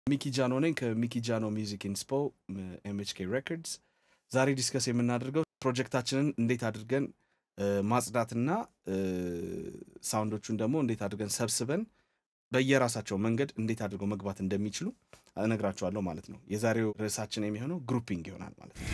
ሚኪ ጃኖ ነኝ ከሚኪ ጃኖ ሚውዚክ ኢንስፖ ኤምኤችኬ ሬኮርድስ። ዛሬ ዲስከስ የምናደርገው ፕሮጀክታችንን እንዴት አድርገን እ፣ ማጽዳትና እ፣ ሳውንዶቹን ደግሞ እንዴት አድርገን ሰብስበን በየራሳቸው መንገድ እንዴት አድርገው መግባት እንደሚችሉ እነግራችኋለሁ ማለት ነው። የዛሬው ርዕሳችን የሚሆነው ግሩፒንግ ይሆናል ማለት ነው።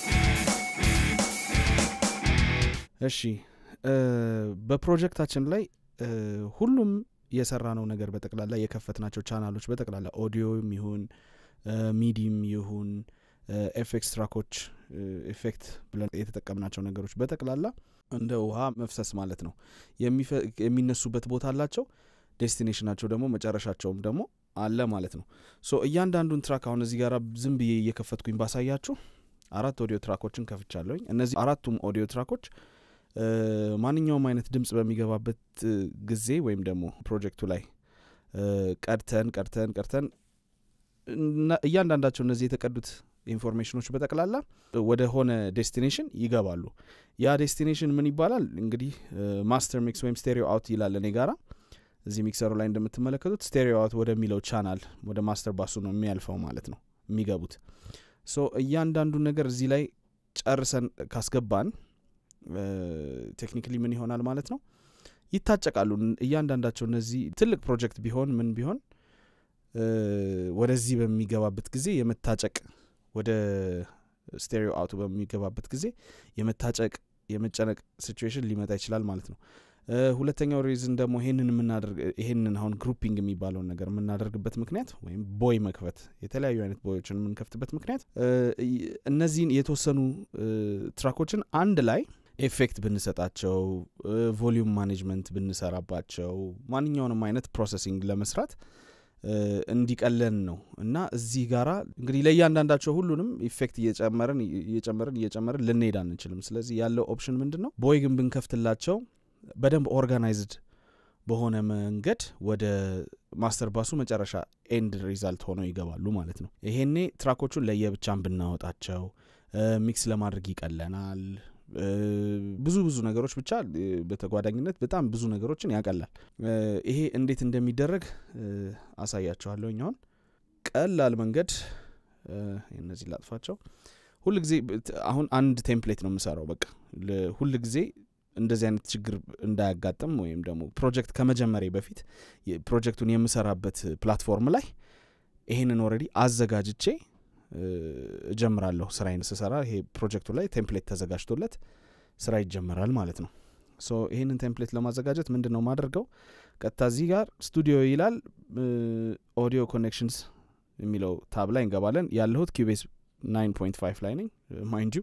እሺ እ፣ በፕሮጀክታችን ላይ እ፣ ሁሉም የሰራነው ነገር በጠቅላላ የከፈትናቸው ቻናሎች በጠቅላላ ኦዲዮም ይሁን ሚዲም ይሁን ኤፌክስ ትራኮች ኤፌክት ብለን የተጠቀምናቸው ነገሮች በጠቅላላ እንደ ውሃ መፍሰስ ማለት ነው። የሚፈ- የሚነሱበት ቦታ አላቸው። ዴስቲኔሽናቸው ደግሞ መጨረሻቸውም ደግሞ አለ ማለት ነው። ሶ እያንዳንዱን ትራክ አሁን እዚህ ጋር ዝም ብዬ እየከፈትኩኝ ባሳያችሁ አራት ኦዲዮ ትራኮችን ከፍቻለሁኝ። እነዚህ አራቱም ኦዲዮ ትራኮች እ፣ ማንኛውም አይነት ድምጽ በሚገባበት እ፣ ጊዜ ወይም ደግሞ ፕሮጀክቱ ላይ እ፣ ቀድተን ቀድተን ቀድተን እና እያንዳንዳቸው እነዚህ የተቀዱት ኢንፎርሜሽኖች በጠቅላላ ወደ ሆነ ዴስቲኔሽን ይገባሉ። ያ ዴስቲኔሽን ምን ይባላል እንግዲህ ማስተር ሚክስ ወይም ስቴሪዮ አውት ይላል እኔ ጋራ እዚህ ሚክሰሩ ላይ እንደምትመለከቱት ስቴሪዮ አውት ወደሚለው ቻናል ወደ ማስተር ባሱ ነው የሚያልፈው ማለት ነው የሚገቡት። ሶ እያንዳንዱን ነገር እዚህ ላይ ጨርሰን ካስገባን ቴክኒካሊ ምን ይሆናል ማለት ነው ይታጨቃሉ። እያንዳንዳቸው እነዚህ ትልቅ ፕሮጀክት ቢሆን ምን ቢሆን እ፣ ወደዚህ በሚገባበት ጊዜ የመታጨቅ ወደ ስቴሪዮ አውቱ በሚገባበት ጊዜ የመታጨቅ የመጨነቅ ሲቹዌሽን ሊመጣ ይችላል ማለት ነው። እ፣ ሁለተኛው ሪዝን ደግሞ ይሄንን የምናደርግ ይሄንን አሁን ግሩፒንግ የሚባለውን ነገር የምናደርግበት ምክንያት ወይም ቦይ መክፈት የተለያዩ አይነት ቦዮችን የምንከፍትበት ምክንያት እ፣ ይ- እነዚህን የተወሰኑ እ፣ ትራኮችን አንድ ላይ ኤፌክት ብንሰጣቸው ቮሊዩም ማኔጅመንት ብንሰራባቸው ማንኛውንም አይነት ፕሮሰሲንግ ለመስራት እ፣ እንዲቀለን ነው እና እዚህ ጋራ እንግዲህ ለእያንዳንዳቸው ሁሉንም ኢፌክት እየጨመርን እየጨመርን እየጨመርን ልንሄድ አንችልም። ስለዚህ ያለው ኦፕሽን ምንድን ነው? ቦይ ግን ብንከፍትላቸው በደንብ ኦርጋናይዝድ በሆነ መንገድ ወደ ማስተር ባሱ መጨረሻ ኤንድ ሪዛልት ሆነው ይገባሉ ማለት ነው። ይሄኔ ትራኮቹን ለየብቻን ብናወጣቸው እ፣ ሚክስ ለማድረግ ይቀለናል። እ፣ ብዙ ብዙ ነገሮች ብቻ እ፣ በተጓዳኝነት በጣም ብዙ ነገሮችን ያቀላል። እ፣ ይሄ እንዴት እንደሚደረግ እ፣ አሳያችኋለሁ። አሁን ቀላል መንገድ እ፣ እነዚህ ላጥፋቸው። ሁል ጊዜ አሁን አንድ ቴምፕሌት ነው የምሰራው። በቃ ሁል ጊዜ እንደዚህ አይነት ችግር እንዳያጋጥም ወይም ደግሞ ፕሮጀክት ከመጀመሪያ በፊት የ- ፕሮጀክቱን የምሰራበት ፕላትፎርም ላይ ይሄንን ኦልሬዲ አዘጋጅቼ እ፣ እጀምራለሁ ስራዬን ስሰራ ይሄ ፕሮጀክቱ ላይ ቴምፕሌት ተዘጋጅቶለት ስራ ይጀመራል ማለት ነው። ሶ ይህንን ቴምፕሌት ለማዘጋጀት ምንድን ነው ማደርገው? ቀጥታ እዚህ ጋር ስቱዲዮ ይላል ኦዲዮ ኮኔክሽንስ የሚለው ታብ ላይ እንገባለን። ያለሁት ኪቤስ 9.5 ላይ ነኝ ማይንድ ዩ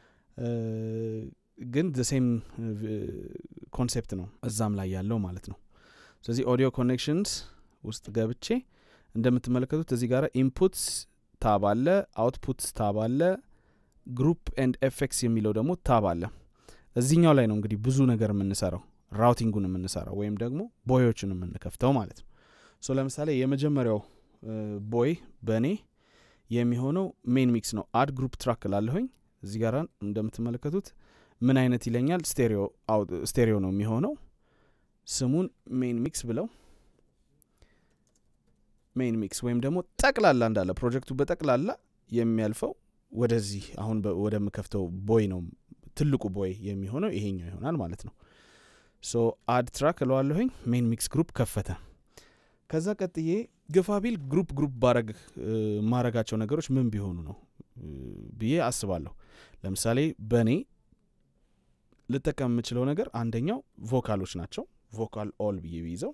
ግን ሴም ኮንሴፕት ነው እዛም ላይ ያለው ማለት ነው። ስለዚህ ኦዲዮ ኮኔክሽንስ ውስጥ ገብቼ እንደምትመለከቱት እዚህ ጋር ኢንፑትስ ታብ አለ፣ አውትፑትስ ታብ አለ፣ ግሩፕ ኤንድ ኤፌክስ የሚለው ደግሞ ታብ አለ። እዚህኛው ላይ ነው እንግዲህ ብዙ ነገር የምንሰራው ራውቲንጉን የምንሰራው ወይም ደግሞ ቦዮችን የምንከፍተው ማለት ነው። ሶ ለምሳሌ የመጀመሪያው ቦይ በእኔ የሚሆነው ሜን ሚክስ ነው። አድ ግሩፕ ትራክ ላለሁኝ እዚህ ጋር እንደምትመለከቱት ምን አይነት ይለኛል? ስቴሪዮ አውት- ስቴሪዮ ነው የሚሆነው። ስሙን ሜን ሚክስ ብለው ሜን ሚክስ ወይም ደግሞ ጠቅላላ እንዳለ ፕሮጀክቱ በጠቅላላ የሚያልፈው ወደዚህ አሁን በ- ወደምከፍተው ቦይ ነው ትልቁ ቦይ የሚሆነው ይሄኛው ይሆናል ማለት ነው። ሶ አድ ትራክ እለዋለሁኝ ሜን ሚክስ ግሩፕ ከፈተ። ከዛ ቀጥዬ ግፋ ቢል ግሩፕ ግሩፕ ባረግ እ፣ ማረጋቸው ነገሮች ምን ቢሆኑ ነው እ፣ ብዬ አስባለሁ። ለምሳሌ በእኔ ልጠቀም የምችለው ነገር አንደኛው ቮካሎች ናቸው። ቮካል ኦል ብዬ ቢይዘው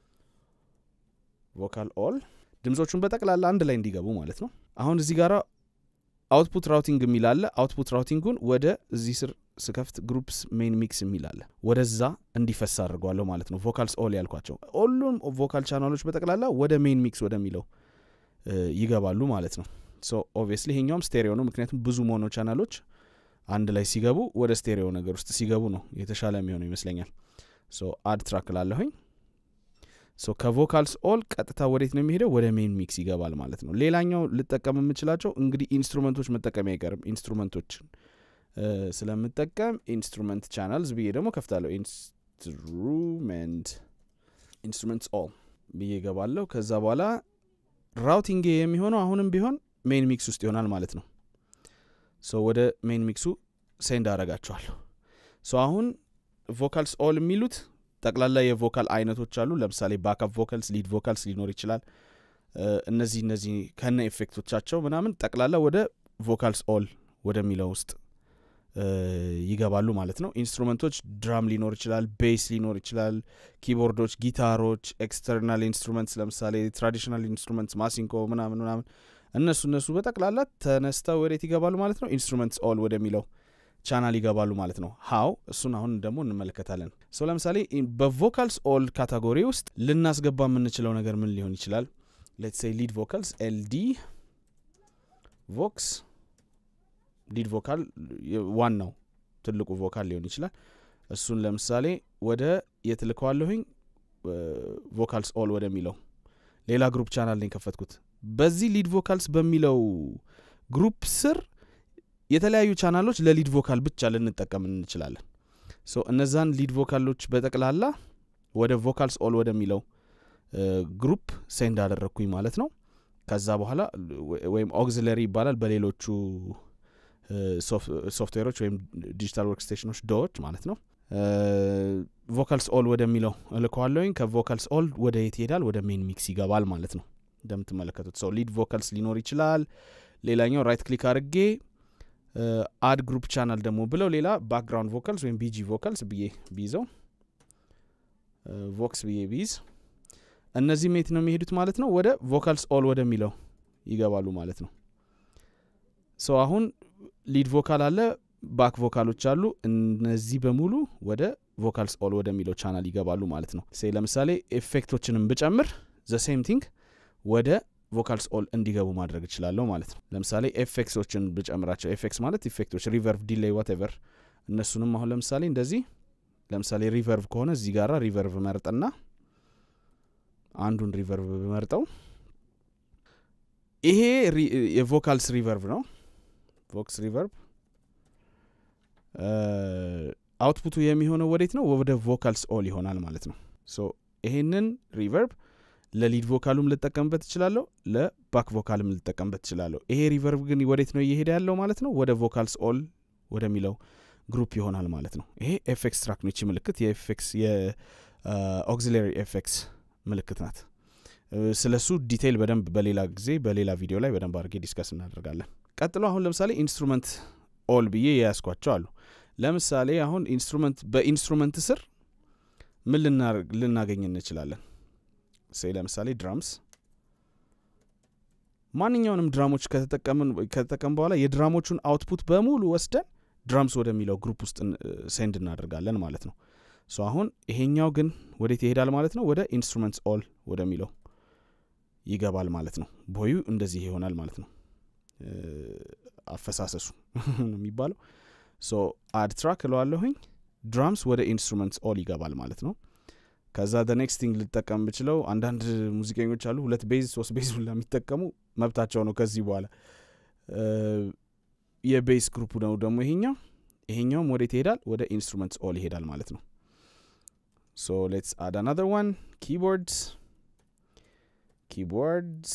ቮካል ኦል ድምጾቹን በጠቅላላ አንድ ላይ እንዲገቡ ማለት ነው። አሁን እዚህ ጋር አውትፑት ራውቲንግ የሚል አለ። አውትፑት ራውቲንጉን ወደ እዚህ ስር ስከፍት ግሩፕስ ሜን ሚክስ የሚል አለ። ወደዛ እንዲፈሳ አድርገዋለሁ ማለት ነው። ቮካልስ ኦል ያልኳቸው ሁሉም ቮካል ቻናሎች በጠቅላላ ወደ ሜን ሚክስ ወደሚለው እ፣ ይገባሉ ማለት ነው። ሶ ኦብቪየስሊ ይሄኛውም ስቴሪዮ ነው፣ ምክንያቱም ብዙ ሞኖ ቻናሎች አንድ ላይ ሲገቡ ወደ ስቴሪዮ ነገር ውስጥ ሲገቡ ነው የተሻለ የሚሆነው ይመስለኛል። ሶ አድ ትራክ ላለሁኝ ሶ ከቮካልስ ኦል ቀጥታ ወዴት ነው የሚሄደው? ወደ ሜን ሚክስ ይገባል ማለት ነው። ሌላኛው ልጠቀም የምችላቸው እንግዲህ ኢንስትሩመንቶች መጠቀም አይቀርም። ኢንስትሩመንቶችን እ፣ ስለምጠቀም ኢንስትሩመንት ቻናልስ ብዬ ደግሞ ከፍታለሁ። ኢንስትሩመንት ኢንስትሩመንትስ ኦል ብዬ ገባለሁ። ከዛ በኋላ ራውቲንግ የሚሆነው አሁንም ቢሆን ሜን ሚክስ ውስጥ ይሆናል ማለት ነው ሶ ወደ ሜን ሚክሱ ሴንድ አረጋቸዋለሁ ሶ አሁን ቮካልስ ኦል የሚሉት ጠቅላላ የቮካል አይነቶች አሉ ለምሳሌ ባክአፕ ቮካልስ ሊድ ቮካልስ ሊኖር ይችላል እነዚህ እነዚህ ከነ ኤፌክቶቻቸው ምናምን ጠቅላላ ወደ ቮካልስ ኦል ወደሚለው ውስጥ ይገባሉ ማለት ነው ኢንስትሩመንቶች ድራም ሊኖር ይችላል ቤስ ሊኖር ይችላል ኪቦርዶች ጊታሮች ኤክስተርናል ኢንስትሩመንትስ ለምሳሌ ትራዲሽናል ኢንስትሩመንትስ ማሲንኮ ምናምን ምናምን እነሱ እነሱ በጠቅላላ ተነስተው ወዴት ይገባሉ ማለት ነው ኢንስትሩመንትስ ኦል ወደሚለው ቻናል ይገባሉ ማለት ነው ሀው እሱን አሁን ደግሞ እንመለከታለን ሰው ለምሳሌ በቮካልስ ኦል ካታጎሪ ውስጥ ልናስገባ የምንችለው ነገር ምን ሊሆን ይችላል ሌትስ ሴይ ሊድ ቮካልስ ኤልዲ ቮክስ ሊድ ቮካል ዋናው ትልቁ ቮካል ሊሆን ይችላል እሱን ለምሳሌ ወደ የትልከዋለሁኝ ቮካልስ ኦል ወደሚለው ሌላ ግሩፕ ቻናል ነው የከፈትኩት በዚህ ሊድ ቮካልስ በሚለው ግሩፕ ስር የተለያዩ ቻናሎች ለሊድ ቮካል ብቻ ልንጠቀም እንችላለን ሶ እነዛን ሊድ ቮካሎች በጠቅላላ ወደ ቮካልስ ኦል ወደሚለው ግሩፕ ሴንድ አደረግኩኝ ማለት ነው ከዛ በኋላ ወይም ኦግዚለሪ ይባላል በሌሎቹ ሶፍትዌሮች ወይም ዲጂታል ወርክ ስቴሽኖች ዶዎች ማለት ነው ቮካልስ ኦል ወደሚለው እልከዋለሁኝ ከቮካልስ ኦል ወደ የት ይሄዳል ወደ ሜን ሚክስ ይገባል ማለት ነው እንደምትመለከቱት ሰው ሊድ ቮካልስ ሊኖር ይችላል ሌላኛው ራይት ክሊክ አድርጌ አድ ግሩፕ ቻናል ደግሞ ብለው ሌላ ባክግራውንድ ቮካልስ ወይም ቢጂ ቮካልስ ብዬ ቢይዘው ቮክስ ብዬ ቢይዝ እነዚህ ሜት ነው የሚሄዱት ማለት ነው ወደ ቮካልስ ኦል ወደሚለው ይገባሉ ማለት ነው ሰው አሁን ሊድ ቮካል አለ ባክ ቮካሎች አሉ እነዚህ በሙሉ ወደ ቮካልስ ኦል ወደሚለው ቻናል ይገባሉ ማለት ነው ሴ ለምሳሌ ኤፌክቶችንም ብጨምር ዘ ሴም ቲንግ ወደ ቮካልስ ኦል እንዲገቡ ማድረግ እችላለሁ ማለት ነው ለምሳሌ ኤፌክሶችን ብጨምራቸው ኤፌክስ ማለት ኢፌክቶች ሪቨርቭ ዲሌይ ዋቴቨር እነሱንም አሁን ለምሳሌ እንደዚህ ለምሳሌ ሪቨርቭ ከሆነ እዚህ ጋራ ሪቨርቭ መርጥና አንዱን ሪቨርቭ ብመርጠው ይሄ የቮካልስ ሪቨርቭ ነው ቮክስ ሪቨርቭ አውትፑቱ የሚሆነው ወዴት ነው ወደ ቮካልስ ኦል ይሆናል ማለት ነው ሶ ይሄንን ሪቨርቭ ለሊድ ቮካሉም ልጠቀምበት እችላለሁ ለባክ ቮካልም ልጠቀምበት እችላለሁ ይሄ ሪቨርቭ ግን ወዴት ነው እየሄደ ያለው ማለት ነው ወደ ቮካልስ ኦል ወደሚለው ግሩፕ ይሆናል ማለት ነው ይሄ ኤፌክስ ትራክ ነች ምልክት የኤፌክስ የኦግዚላሪ ኤፌክስ ምልክት ናት ስለ እሱ ዲቴይል በደንብ በሌላ ጊዜ በሌላ ቪዲዮ ላይ በደንብ አድርጌ ዲስከስ እናደርጋለን ቀጥሎ አሁን ለምሳሌ ኢንስትሩመንት ኦል ብዬ የያዝኳቸው አሉ ለምሳሌ አሁን ኢንስትሩመንት በኢንስትሩመንት ስር ምን ልናገኝ እንችላለን ሴ ለምሳሌ ድራምስ ማንኛውንም ድራሞች ከተጠቀም በኋላ የድራሞቹን አውትፑት በሙሉ ወስደን ድራምስ ወደሚለው ግሩፕ ውስጥ ሴንድ እናደርጋለን ማለት ነው ሶ አሁን ይሄኛው ግን ወዴት ይሄዳል ማለት ነው ወደ ኢንስትሩመንትስ ኦል ወደሚለው ይገባል ማለት ነው ቦዩ እንደዚህ ይሆናል ማለት ነው አፈሳሰሱ ነው የሚባለው ሶ አድ ትራክ እለዋለሁኝ ድራምስ ወደ ኢንስትሩመንትስ ኦል ይገባል ማለት ነው ከዛ ደ ኔክስት ቲንግ ልጠቀም ብችለው አንዳንድ ሙዚቀኞች አሉ ሁለት ቤዝ ሶስት ቤዝ ሁላ የሚጠቀሙ መብታቸው ነው ከዚህ በኋላ የቤስ ግሩፕ ነው ደግሞ ይሄኛው ይሄኛውም ወዴት ይሄዳል ወደ ኢንስትሩመንትስ ኦል ይሄዳል ማለት ነው ሶ ሌትስ አድ አናዘር ዋን ኪቦርድስ ኪቦርድስ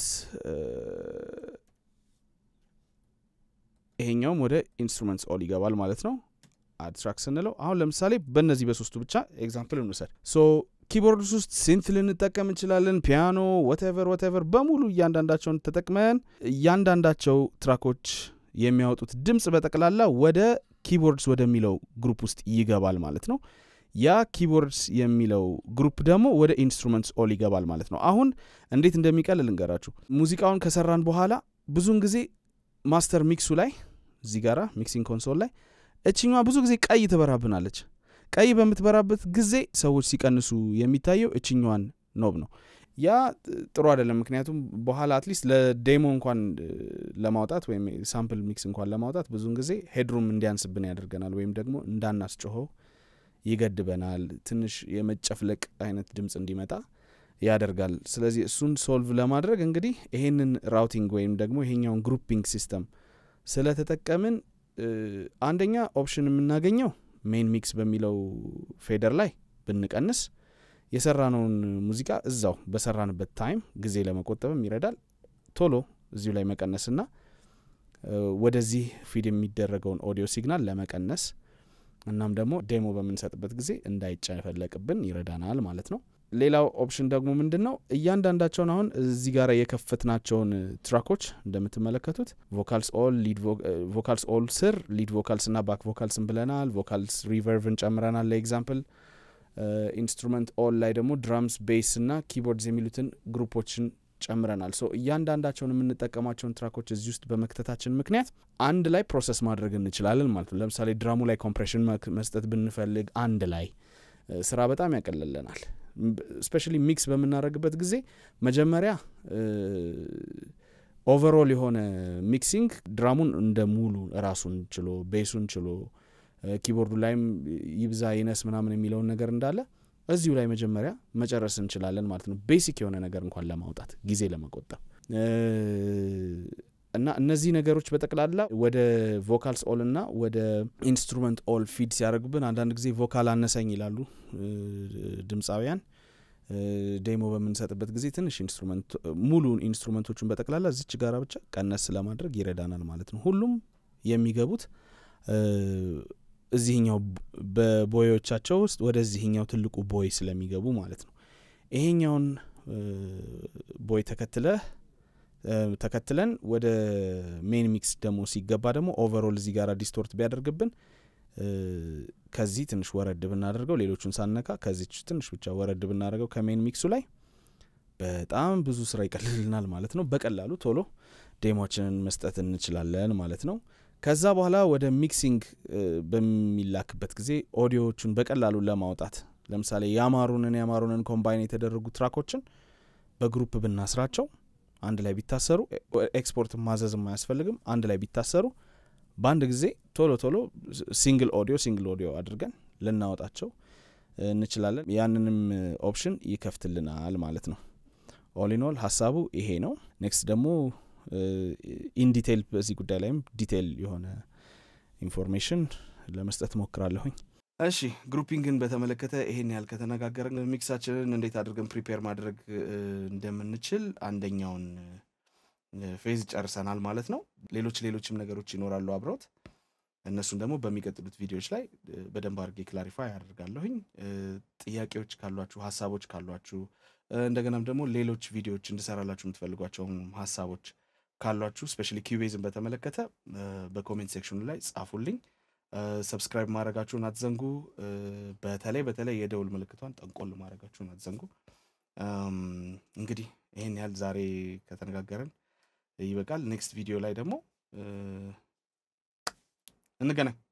ይሄኛውም ወደ ኢንስትሩመንትስ ኦል ይገባል ማለት ነው አድትራክ ስንለው አሁን ለምሳሌ በእነዚህ በሶስቱ ብቻ ኤግዛምፕል እንውሰድ ሶ ኪቦርድስ ውስጥ ሲንት ልንጠቀም እንችላለን ፒያኖ ወቴቨር ወቴቨር በሙሉ እያንዳንዳቸውን ተጠቅመን እያንዳንዳቸው ትራኮች የሚያወጡት ድምፅ በጠቅላላ ወደ ኪቦርድስ ወደሚለው ግሩፕ ውስጥ ይገባል ማለት ነው ያ ኪቦርድስ የሚለው ግሩፕ ደግሞ ወደ ኢንስትሩመንትስ ኦል ይገባል ማለት ነው አሁን እንዴት እንደሚቀል ልንገራችሁ ሙዚቃውን ከሰራን በኋላ ብዙውን ጊዜ ማስተር ሚክሱ ላይ እዚህ ጋራ ሚክሲንግ ኮንሶል ላይ እችኛዋ ብዙ ጊዜ ቀይ ትበራብናለች ቀይ በምትበራበት ጊዜ ሰዎች ሲቀንሱ የሚታየው እችኛዋን ኖብ ነው ያ ጥሩ አይደለም ምክንያቱም በኋላ አትሊስት ለዴሞ እንኳን ለማውጣት ወይም ሳምፕል ሚክስ እንኳን ለማውጣት ብዙውን ጊዜ ሄድሩም እንዲያንስብን ያደርገናል ወይም ደግሞ እንዳናስጮኸው ይገድበናል ትንሽ የመጨፍለቅ አይነት ድምፅ እንዲመጣ ያደርጋል ስለዚህ እሱን ሶልቭ ለማድረግ እንግዲህ ይሄንን ራውቲንግ ወይም ደግሞ ይሄኛውን ግሩፒንግ ሲስተም ስለተጠቀምን አንደኛ ኦፕሽን የምናገኘው ሜን ሚክስ በሚለው ፌደር ላይ ብንቀንስ የሰራነውን ሙዚቃ እዛው በሰራንበት ታይም ጊዜ ለመቆጠብም ይረዳል ቶሎ እዚሁ ላይ መቀነስና ወደዚህ ፊድ የሚደረገውን ኦዲዮ ሲግናል ለመቀነስ እናም ደግሞ ዴሞ በምንሰጥበት ጊዜ እንዳይጨፈለቅብን ይረዳናል ማለት ነው። ሌላው ኦፕሽን ደግሞ ምንድን ነው? እያንዳንዳቸውን አሁን እዚህ ጋር የከፈትናቸውን ትራኮች እንደምትመለከቱት ቮካልስ ኦል ቮካልስ ኦል ስር ሊድ ቮካልስ እና ባክ ቮካልስን ብለናል። ቮካልስ ሪቨርቭን ጨምረናል። ለኤግዛምፕል ኢንስትሩመንት ኦል ላይ ደግሞ ድራምስ፣ ቤስ እና ኪቦርድስ የሚሉትን ግሩፖችን ጨምረናል። ሶ እያንዳንዳቸውን የምንጠቀማቸውን ትራኮች እዚህ ውስጥ በመክተታችን ምክንያት አንድ ላይ ፕሮሰስ ማድረግ እንችላለን ማለት ነው። ለምሳሌ ድራሙ ላይ ኮምፕሬሽን መስጠት ብንፈልግ አንድ ላይ ስራ በጣም ያቀለለናል። ስፔሻሊ ሚክስ በምናደርግበት ጊዜ መጀመሪያ ኦቨሮል የሆነ ሚክሲንግ ድራሙን እንደ ሙሉ ራሱን ችሎ ቤሱን ችሎ ኪቦርዱ ላይም ይብዛ ይነስ ምናምን የሚለውን ነገር እንዳለ እዚሁ ላይ መጀመሪያ መጨረስ እንችላለን ማለት ነው። ቤሲክ የሆነ ነገር እንኳን ለማውጣት ጊዜ ለመቆጠብ እና እነዚህ ነገሮች በጠቅላላ ወደ ቮካልስ ኦል እና ወደ ኢንስትሩመንት ኦል ፊድ ሲያደርጉብን አንዳንድ ጊዜ ቮካል አነሰኝ ይላሉ ድምፃውያን። ዴሞ በምንሰጥበት ጊዜ ትንሽ ኢንስትሩመንት ሙሉ ኢንስትሩመንቶቹን በጠቅላላ እዚች ጋራ ብቻ ቀነስ ለማድረግ ይረዳናል ማለት ነው። ሁሉም የሚገቡት እዚህኛው በቦዮቻቸው ውስጥ ወደዚህኛው ትልቁ ቦይ ስለሚገቡ ማለት ነው። ይሄኛውን ቦይ ተከትለህ ተከትለን ወደ ሜን ሚክስ ደግሞ ሲገባ ደግሞ ኦቨሮል እዚህ ጋር ዲስቶርት ቢያደርግብን ከዚህ ትንሽ ወረድ ብናደርገው ሌሎቹን ሳነካ ከዚች ትንሽ ብቻ ወረድ ብናደርገው ከሜን ሚክሱ ላይ በጣም ብዙ ስራ ይቀልልናል ማለት ነው። በቀላሉ ቶሎ ዴሞችንን መስጠት እንችላለን ማለት ነው። ከዛ በኋላ ወደ ሚክሲንግ በሚላክበት ጊዜ ኦዲዮዎቹን በቀላሉ ለማውጣት ለምሳሌ ያማሩንን ያማሩንን ኮምባይን የተደረጉ ትራኮችን በግሩፕ ብናስራቸው አንድ ላይ ቢታሰሩ ኤክስፖርት ማዘዝም አያስፈልግም። አንድ ላይ ቢታሰሩ በአንድ ጊዜ ቶሎ ቶሎ ሲንግል ኦዲዮ ሲንግል ኦዲዮ አድርገን ልናወጣቸው እንችላለን። ያንንም ኦፕሽን ይከፍትልናል ማለት ነው። ኦሊኖል ሀሳቡ ይሄ ነው። ኔክስት ደግሞ ኢንዲቴይል በዚህ ጉዳይ ላይም ዲቴይል የሆነ ኢንፎርሜሽን ለመስጠት ሞክራለሁኝ። እሺ ግሩፒንግን በተመለከተ ይሄን ያህል ከተነጋገርን ሚክሳችንን እንዴት አድርገን ፕሪፔር ማድረግ እንደምንችል አንደኛውን ፌዝ ጨርሰናል ማለት ነው። ሌሎች ሌሎችም ነገሮች ይኖራሉ አብረውት እነሱን ደግሞ በሚቀጥሉት ቪዲዮዎች ላይ በደንብ አድርጌ ክላሪፋይ አደርጋለሁኝ። ጥያቄዎች ካሏችሁ፣ ሀሳቦች ካሏችሁ እንደገናም ደግሞ ሌሎች ቪዲዮዎች እንድሰራላችሁ የምትፈልጓቸውም ሀሳቦች ካሏችሁ ስፔሻሊ ኪቤዝን በተመለከተ በኮሜንት ሴክሽኑ ላይ ጻፉልኝ። ሰብስክራይብ ማድረጋችሁን አትዘንጉ። በተለይ በተለይ የደውል ምልክቷን ጠንቆል ማድረጋችሁን አትዘንጉ። እንግዲህ ይህን ያህል ዛሬ ከተነጋገርን ይበቃል። ኔክስት ቪዲዮ ላይ ደግሞ እንገናኝ።